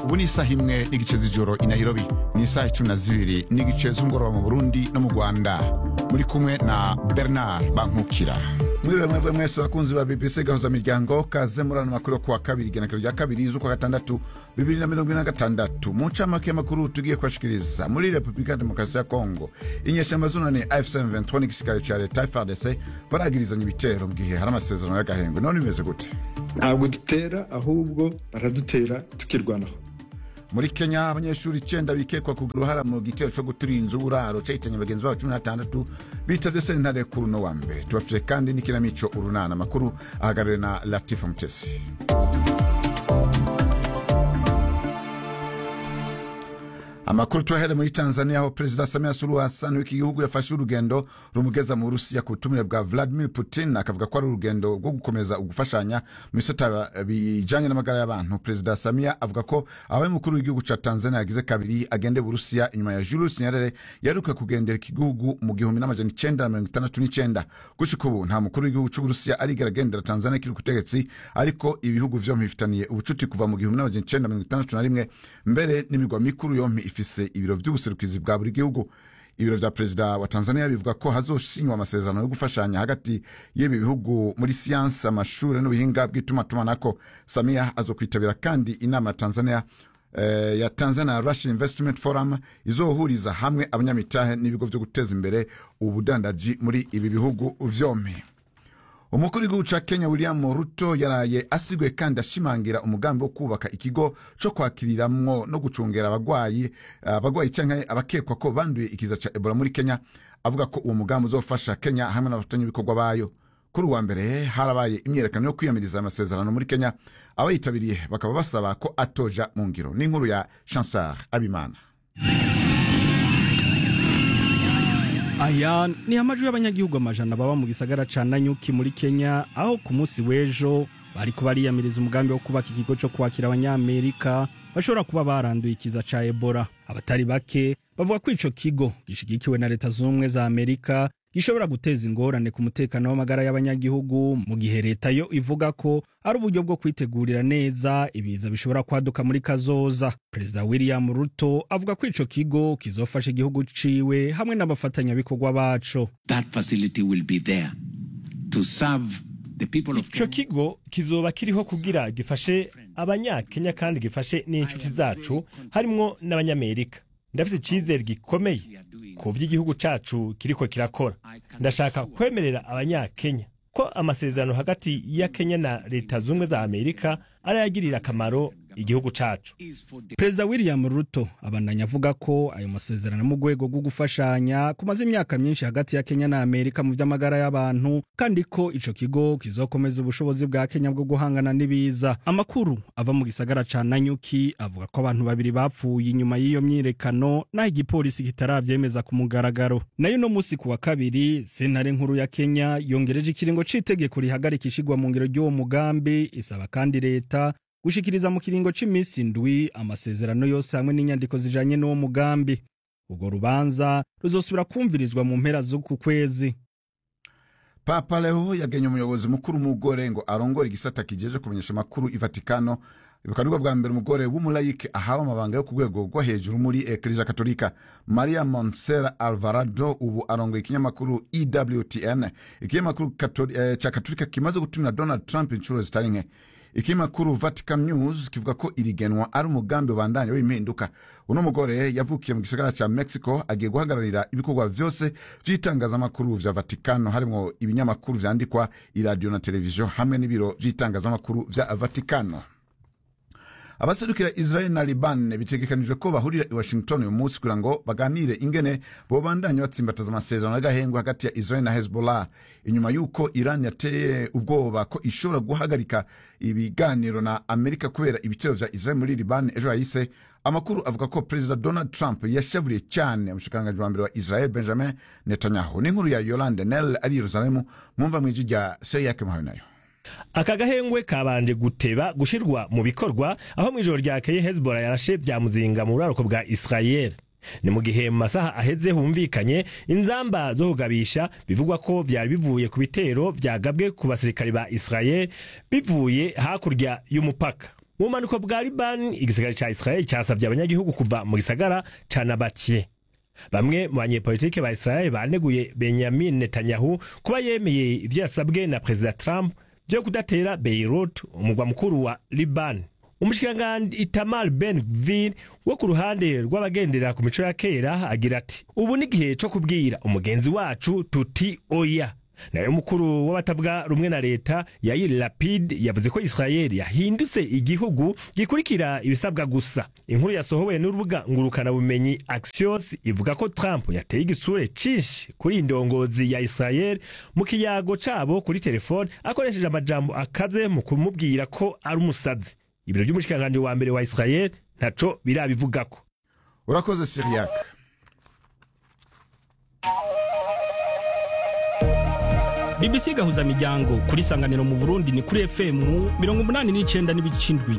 ubu ni isaha imwe n'igice z'ijoro i nairobi ni isaha cumi na zibiri n'igice z'umugoroba mu burundi no mu rwanda muri kumwe na bernard bankukira mwiriwe mwebwe mwese bakunzi ba bbc gahuza miryango kaze muri ano makuru yo kuwa kabiri igenekerezo rya kabiri z'ukwa gatandatu bibiri na mirongo ine na gatandatu mu ncamake y'amakuru tugiye kubashikiriza muri repubulika ya demokarasi ya kongo inyeshyamba zunani afc 23 n'igisirikare cya leta frdc baragirizanya ibitero mu gihe hari amasezerano y'agahengwe none bimeze gute ntabwo dutera ahubwo baradutera tukirwanaho muri kenya abanyeshuri icyenda bikekwa kugira uruhara mu gitero cyo guturira inzu uburaro cyahitanye bagenzi babo cumi n'atandatu bitavye sentare kuri uno wa mbere tubafite kandi n'ikinamico urunana amakuru ahagarariwe na latifa mutesi amakuru tuyahere muri tanzania aho perezida samia suluhu hassan w'iki gihugu yafashe urugendo rumugeza mu burusiya ku butumire bwa vladimir putin akavuga ko ari urugendo rwo gukomeza ugufashanya mu bisata bijanye n'amagara y'abantu perezida samia avuga ko abaye umukuru w'igihugu ca tanzania yagize kabiri agende burusiya inyuma ya julius nyerere yaheruka kugendera iki gihugu mu gihumbi n'amajana icenda na mirongo itandatu n'icenda gushika ubu nta mukuru w'igihugu c'uburusiya arigera agendera tanzania kiri kutegetsi ariko ibihugu vyompi bifitaniye ubucuti kuva mu gihumbi n'amajana icenda mirongo itandatu na rimwe mbere n'imigwa mikuru yompi ifise ibiro vy'ubuserukizi bwa buri gihugu ibiro vya perezida wa tanzania bivuga ko hazoshinywa amasezerano yo gufashanya hagati y'ibi bihugu muri siyansi amashure n'ubuhinga bw'itumatumanako samia azokwitabira kandi inama ya tanzania eh, ya tanzania russian investment forum izohuriza hamwe abanyamitahe n'ibigo vyo guteza imbere ubudandaji muri ibi bihugu vyompi umukuru w'igihugu ca kenya william ruto yaraye asiguye kandi ashimangira umugambi wo kubaka ikigo co kwakiriramwo no gucungera abagwayi abagwayi canke abakekwa ko banduye ikiza ca ebola muri kenya avuga ko uwo mugambi uzofasha kenya hamwe n'abafatanyabikorwa bayo kuri uwa mbere harabaye imyerekano yo kwiyamiriza amasezerano muri kenya abayitabiriye bakaba basaba ko atoja mu ngiro n'inkuru ya chansar abimana aya ni amajwi y'abanyagihugu amajana baba mu gisagara ca nanyuki muri kenya aho ku munsi w'ejo bariko bariyamiriza umugambi wo kubaka ikigo co kwakira abanyamerika bashobora kuba baranduye ikiza ca ebola abatari bake bavuga ko ico kigo gishigikiwe na leta z'ubumwe za amerika gishobora guteza ingorane ku mutekano w'amagara y'abanyagihugu mu gihe leta yo ivuga ko ari uburyo bwo kwitegurira neza ibiza bishobora kwaduka muri kazoza perezida william ruto avuga ko ico kigo kizofasha igihugu ciwe hamwe n'abafatanyabikorwa baco that facility will be there to serve the people of ico kigo kizoba kiriho kugira gifashe abanyakenya kandi gifashe n'inshuti zacu harimwo n'abanyamerika ndafite icyizere gikomeye ku byo igihugu cyacu kiriko kirakora ndashaka kwemerera abanyakenya ko amasezerano hagati ya kenya na leta z'ubumwe za amerika arayagirira akamaro igihugu cacu perezida william ruto abandanya avuga ko ayo masezerano mu rwego rwo gufashanya kumaze imyaka myinshi hagati ya kenya na amerika mu vy'amagara y'abantu kandi ko ico kigo kizokomeza ubushobozi bwa kenya bwo guhangana n'ibiza amakuru ava mu gisagara ca nanyuki avuga ko abantu babiri bapfuye inyuma y'iyo myirekano naho igipolisi kitaravyemeza ku mugaragaro nayo no musi ku wa kabiri sentare nkuru ya kenya yongereje ikiringo c'itegeko rihagarika ishigwa mu ngiro ry'uwo mugambi isaba kandi leta gushikiriza mu kiringo c'imisi ndwi amasezerano yose hamwe n'inyandiko zijanye n'uwo mugambi urwo rubanza ruzosubira kumvirizwa mu mpera z'uku kwezi papa leo yagenye umuyobozi mukuru umugore ngo arongore igisata kijeje kumenyesha amakuru i vatikano bukaba aribwo bwa mbere umugore w'umulayike ahawe amabanga yo ku rwego rwo hejuru muri eklesia katolika maria monsera alvarado ubu arongoye ikinyamakuru ewtn ikinyamakuru eh, ca katolika kimaze gutumira donald trump inshuro zitari nke ikinyamakuru vatican news kivuga ko irigenwa ari umugambi ubandanya w'impinduka uno mugore yavukiye mu gisagara ca mexico agiye guhagararira ibikorwa vyose vy'itangazamakuru vya vatikano harimwo ibinyamakuru vyandikwa iradiyo na televiziyo hamwe n'ibiro vy'itangazamakuru vya vatikano abaserukira israel na liban bitegekanijwe ko bahurira i washington uyu munsi kugira ngo baganire ingene bobandanya batsimbataza amasezerano y'agahengwe hagati ya israel na hezbollah inyuma y'uko iran yateye ubwoba ko ishobora guhagarika ibiganiro na amerika kubera ibitero vya israel muri liban ejo hahise amakuru avuga ko perezida donald trump yashavuriye cyane umushikiranganji wa mbere wa israel benjamin netanyahu n'inkuru ya yolande nel ari yerusalemu mwumva mw'ijwi rya seyake muhawe nayo aka gahengwe kabanje guteba gushirwa mu bikorwa aho mu ijoro ryakeye hezbollah yarashe bya muzinga mu buraruko bwa israel ni mu gihe mu masaha aheze humvikanye inzamba zo kugabisha bivugwa ko vyari bivuye ku bitero vyagabwe ku basirikare ba israel bivuye hakurya y'umupaka mu bumanuko bwa libani igisagara ca israeli casavye abanyagihugu kuva mu gisagara ca nabatiye bamwe mu banyepolitike ba israeli baneguye benyamin netanyahu kuba yemeye ivyo yasabwe na perezida trump vyo kudatera beirut umugwa mukuru wa libani umushikiranganji itamar ben gvir wo ku ruhande rw'abagendera ku mico ya kera agira ati ubu ni igihe co kubwira umugenzi wacu tuti oya nayo mukuru w'abatavuga rumwe na leta Yair Lapid yavuze ko Israel yahindutse igihugu gikurikira ibisabwa gusa inkuru yasohowe n'urubuga ngurukana bumenyi Axios ivuga ko Trump yateye igisure cinshi kuri indongozi ya Israel mu kiyago cabo kuri telefone akoresheje amajambo akaze mu kumubwira ko ari umusazi ibiro by'umushikiranganji wa mbere wa Israel ntaco birabivugako urakoze siriyak BBC gahuza miryango kuri sanganiro mu Burundi ni kuri FM mirongo umunani n'icenda n'ibice indwi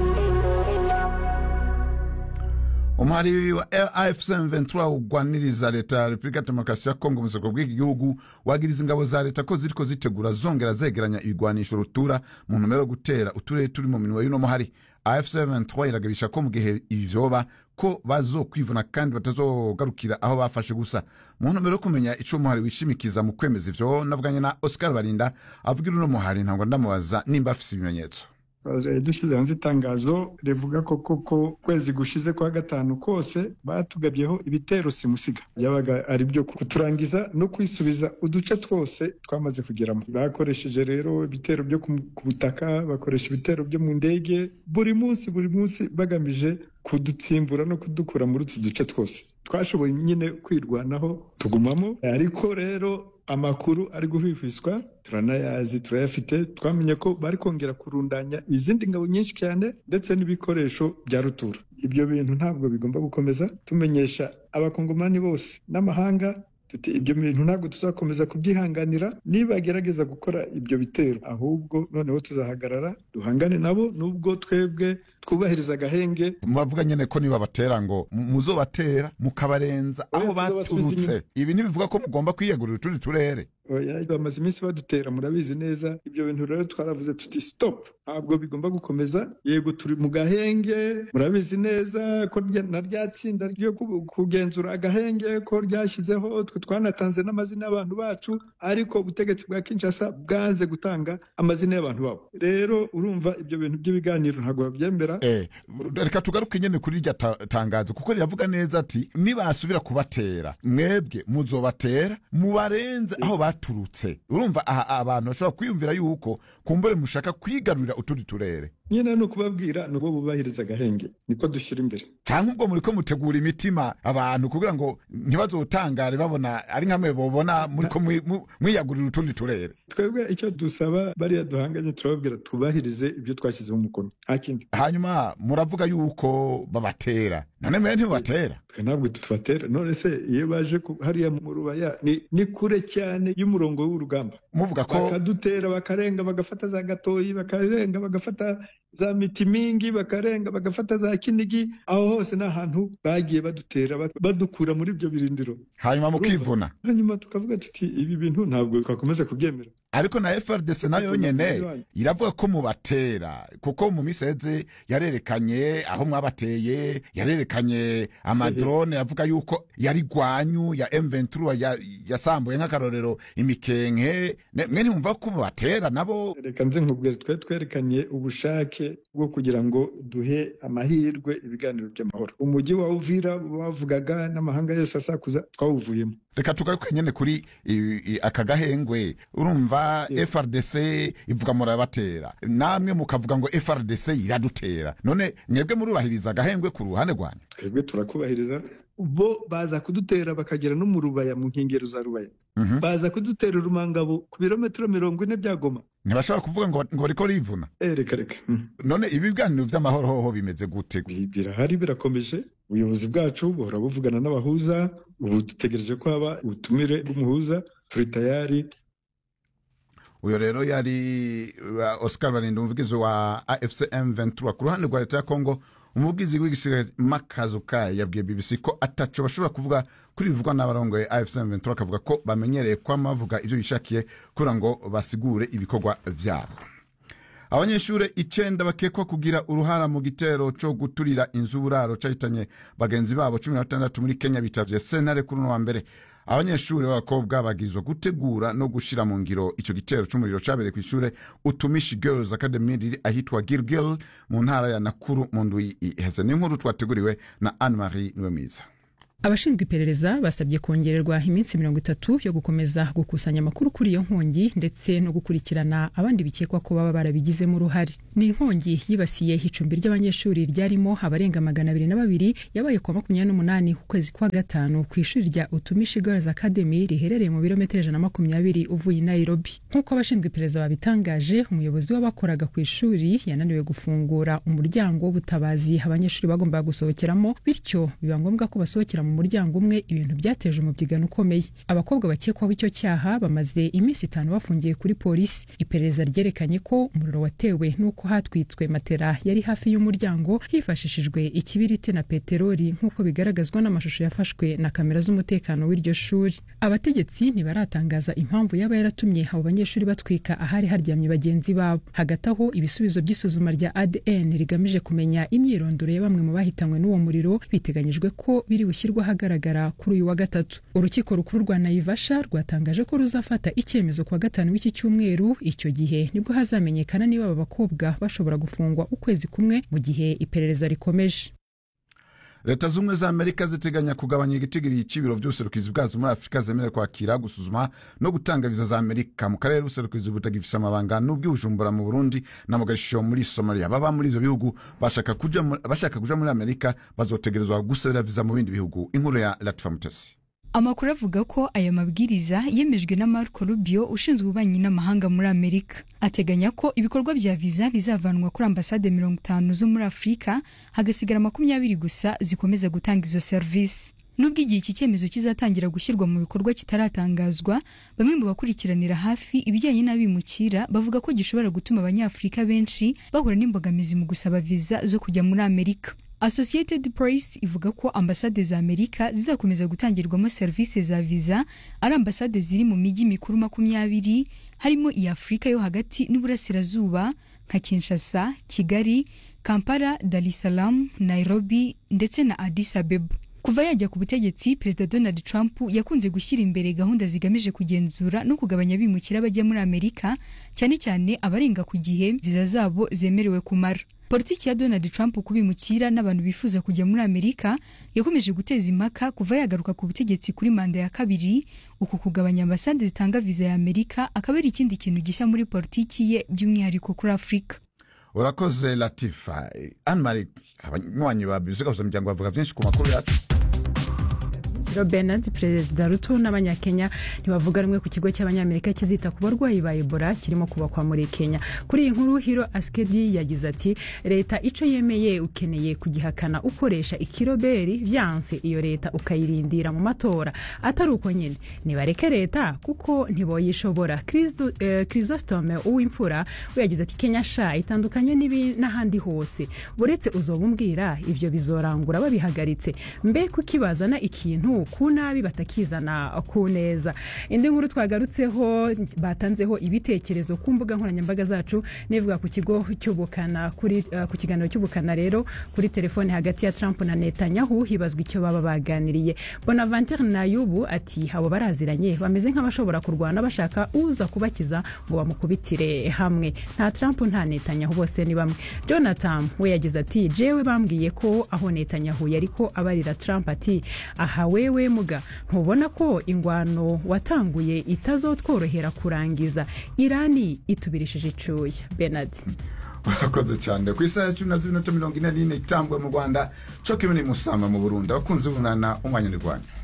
umuhari wa afc 23 ugwaniriza leta ya repubulika ya demokarasi ya kongo mu buseruko bw'iki gihugu wagiriza ingabo za leta ko ziriko zitegura zongera zegeranya ibigwanisho rutura mu ntumbero yo gutera uturere turi mu minwe y'uno muhari afc 23 iragabisha ko mu gihe ibi vyoba ko bazokwivuna kandi batazogarukira aho bafashe gusa mu ntumbero yo kumenya ico umuhari wishimikiza mu kwemeza ivyo navuganye na oscar barinda avugira uno muhari ntabwo ndamubaza nimba afise ibimenyetso dushyize hanze itangazo rivuga ko koko kwezi gushize kwa gatanu kose batugabyeho ibitero simusiga byabaga ari byo kuturangiza no kwisubiza uduce twose twamaze kugeramo bakoresheje rero ibitero byo ku butaka bakoresha ibitero byo mu ndege buri munsi buri munsi bagamije kudutsimbura no kudukura muri utu duce twose twashoboye nyine kwirwanaho tugumamo ariko rero amakuru ari guhwihwiswa turanayazi turayafite twamenye ko bari kongera kurundanya izindi ngabo nyinshi cyane ndetse n'ibikoresho bya rutura ibyo bintu ntabwo bigomba gukomeza tumenyesha abakongomani bose n'amahanga tuti ibyo bintu ntabwo tuzakomeza kubyihanganira nibagerageza gukora ibyo bitero ahubwo noneho tuzahagarara duhangane nabo nubwo twebwe twubahiriza agahenge muravuga nyene ko niba batera ngo muzobatera mukabarenza aho Oya, tuzobasubiza baturutse ibi ntibivuga ko mugomba kwiyegurira utundi turere Oya, bamaze iminsi badutera murabizi neza ibyo bintu rero twaravuze tuti stop ntabwo bigomba gukomeza yego turi mu gahenge murabizi neza ko rya- na rya tsinda ryo ku- kugenzura agahenge ko ryashyizeho twe twanatanze n'amazina y'abantu bacu ariko ubutegetsi bwa kinshasa bwanze gutanga amazina y'abantu babo rero urumva ibyo bintu by'ibiganiro ntabwo babyemera Eh, reka tugaruke nyene kuri irya ta- tangazo kuko riravuga neza ati nibasubira kubatera mwebwe muzobatera mubarenze aho baturutse urumva aha abantu bashobora kwiyumvira yuko kumbure mushaka kwigarurira utundi turere nyine ni ukubabwira ni uko bubahiriza agahenge niko dushyira imbere cyangwa ubwo muriko mutegura imitima abantu kugira ngo ntibazotangare babona ari nkamwe bobona muriko mwi- mu- mwiyagurira utundi turere twebwe icyo dusaba bariya duhanganye turababwira twubahirize ibyo twashyizeho umukono nta kindi hanyuma muravuga yuko babatera none mwe ntibubatera twe ntabwo tubatera none se iyo baje ku- hariya mu rubaya ni, ni kure cyane y'umurongo w'urugamba muvuga ko bakadutera bakarenga bagafata za gatoyi bakarenga bagafata za mitimingi bakarenga bagafata za kinigi aho hose ni ahantu bagiye badutera bad- badukura muri ibyo birindiro hanyuma mukivuna hanyuma tukavuga tuti ibi bintu ntabwo twakomeza kubyemera ariko na FRDC nayo Tuvuna nyene umugozi wanyu. iravuga ko mubatera kuko mu miseze yarerekanye aho mwabateye yarerekanye amadrone yavuga yuko yari gwanyu ya M23 ya- yasambuye nk'akarorero imikenke Ne- mwe ntimumva ko mubatera nabo reka nze nkubwire twe twerekanye ubushake bwo kugira ngo duhe amahirwe ibiganiro by'amahoro umujyi wa uvira bavugaga n'amahanga yose asakuza twawuvuyemo reka tugaruke nyene kuri i- i- aka gahengwe urumva Yeah. FRDC ivuga murabatera namwe mukavuga ngo FRDC iradutera none mwebwe murubahiriza agahengwe ku ruhande rwanyu twebwe turakubahiriza bo baza kudutera bakagera no mu rubaya mu nkengero za rubaya Mhm. baza kudutera urumangabo ku birometero mirongo ine bya goma ntibashobora kuvuga ngo ngo bariko rivuna Eh, reka reka Mhm. none ibi biganiro vy'amahoro hoho bimeze gute Bi- birahari birakomeje ubuyobozi bwacu buhora buvugana n'abahuza ubu dutegereje ko haba ubutumire bw'umuhuza turi tayari uyo rero yari uh, oscar barinda umuvugizi wa afc m23 ku ruhande rwa leta ya kongo umuvugizi w'igisirikare makazuka yabwiye bbc ko ataco bashobora kuvuga kuri bivugwa n'abarongoye afc m23 akavuga ko bamenyereye kwama bavuga ivyo bishakiye kugira ngo basigure ibikorwa vyabo abanyeshuri icenda bakekwa kugira uruhara mu gitero co guturira inzu uburaro cahitanye bagenzi babo cumi na batandatu muri kenya bitavye sentare kuri uno wa mbere abanyeshuri b'abakobwa bagirizwa gutegura no gushira mu ngiro ico gitero c'umuriro cabereye kw'ishure utumishi girls academy riri ahitwa gilgil mu ntara ya nakuru mu ndwi iheze n'inkuru twateguriwe na anne marie niwemiza abashinzwe iperereza basabye kongererwa iminsi mirongo itatu yo gukomeza gukusanya amakuru kuri iyo nkongi ndetse no gukurikirana abandi bikekwa ko baba barabigizemo uruhare ni inkongi yibasiye icumbi ry'abanyeshuri ryarimo abarenga magana abiri na babiri yabaye kuwa makumyabiri n'umunani ukwezi kwa gatanu ku ishuri rya utumishi girls academy riherereye mu birometero ijana na makumyabiri uvuye i nairobi nk'uko abashinzwe iperereza babitangaje umuyobozi w'abakoraga ku ishuri yananiwe gufungura umuryango w'ubutabazi abanyeshuri bagombaga gusohokeramo bityo biba ngombwa ko basohokera mu muryango umwe ibintu byateje umubyigano ukomeye abakobwa bakekwaho icyo cyaha bamaze iminsi itanu bafungiye kuri polisi iperereza ryerekanye ko umuriro watewe n'uko hatwitswe matera yari hafi y'umuryango hifashishijwe ikibiriti na peteroli nk'uko bigaragazwa n'amashusho yafashwe na kamera z'umutekano w'iryo shuri abategetsi ntibaratangaza impamvu yaba yaratumye abo banyeshuri batwika ahari haryamye bagenzi babo hagati aho ibisubizo by'isuzuma rya adn rigamije kumenya imyirondoro ya bamwe mu bahitanywe n'uwo muriro biteganyijwe ko biri bushyirwa ahagaragara kuri uyu wa gatatu urukiko rukuru rwa naivasha rwatangaje ko ruzafata icyemezo kuwa gatanu w'iki cyumweru icyo gihe nibwo hazamenyekana niba aba bakobwa bashobora gufungwa ukwezi kumwe mu gihe iperereza rikomeje leta z'ubumwe za amerika ziteganya kugabanya igitigiri cy'ibiro by'ubuserukizi bwazo muri afurika zemerewe kwakira gusuzuma no gutanga viza za amerika mu karere ubuserukizi butagifise amabanga n'ubw'ibujumbura mu burundi na mugashisho muri somalia baba muri ivyo bihugu bashaka kuja mu- bashaka kuja muri amerika bazotegerezwa gusabira viza mu bindi bihugu inkuru ya latifa mutesi amakuru avuga ko aya mabwiriza yemejwe na Marco Rubio ushinzwe ububanyi n'amahanga muri Amerika ateganya ko ibikorwa bya viza bizavanwa kuri ambasade mirongo itanu zo muri Afurika hagasigara makumyabiri gusa zikomeza gutanga izo serivisi nubwo igihe iki cyemezo kizatangira gushyirwa mu bikorwa kitaratangazwa bamwe mu bakurikiranira hafi ibijyanye n'abimukira bavuga ko gishobora gutuma abanyafurika benshi bahura n'imbogamizi mu gusaba viza zo kujya muri Amerika Associated Press ivuga ko ambasade za Amerika zizakomeza gutangirwamo serivisi za viza ari ambasade ziri mu mijyi mikuru makumyabiri harimo iya Afurika yo hagati n'uburasirazuba nka Kinshasa, Kigali, Kampala, Dar es Salaam, Nairobi ndetse na Addis Abeba. Kuva yajya ku butegetsi, Perezida Donald Trump yakunze gushyira imbere gahunda zigamije kugenzura no kugabanya abimukira bajya muri Amerika, cyane cyane abarenga ku gihe viza zabo zemerewe kumara. Politiki ya Donald Trump kubimukira n'abantu bifuza kujya muri Amerika yakomeje guteza impaka kuva yagaruka ku butegetsi kuri manda ya kabiri. Uku kugabanya ambasade zitanga viza ya Amerika akaba ari ikindi kintu gishya muri politiki ye by'umwihariko kuri Afurika. urakoze latifa anne marie abanywanyi ba bibuze gahuza umuryango bavuga byinshi ku makuru yacu Joe Bernard perezida Ruto n'abanyakenya ntibavuga rumwe ku kigo cy'abanyamerika kizita ku barwayi ba Ebola kirimo kubakwa muri Kenya kuri iyi nkuru Hiro Askedi yagize ati leta ico yemeye ukeneye kugihakana ukoresha ikiroberi vyanse iyo leta ukayirindira mu matora atari uko nyine nibareke leta kuko ntiboyishobora Kristo- eh, Chrysostome uwimfura we yagize ati Kenya sha itandukanye n'ibi- n'ahandi hose uretse uzoba umbwira ivyo bizorangura babihagaritse mbe kukibazana ikintu ku nabi batakizana ku neza indi nkuru twagarutseho batanzeho ibitekerezo ku mbuga nkoranyambaga zacu nivuga ku kigo cy'ubukana kuri uh, ku kiganiro cy'ubukana rero kuri telefone hagati ya Trump na Netanyahu hibazwa icyo baba baganiriye Bonaventure Nayubu ati abo baraziranye bameze nk'abashobora kurwana bashaka uza kubakiza ngo bamukubitire hamwe nta Trump nta Netanyahu bose ni bamwe Jonathan we yagize ati jewe bambwiye ko aho Netanyahu yari ko abarira Trump ati aha wewe muga ntubona ko ingwano watanguye itazotworohera kurangiza Irani itubirishije icuya Bernard urakoze cyane ku isaha ya cumi na zibiri minota mirongo ine n'ine itambwe mu rwanda cyo kimwe ni musamba mu burundi abakunzi b'umwana umwanya ni rwanda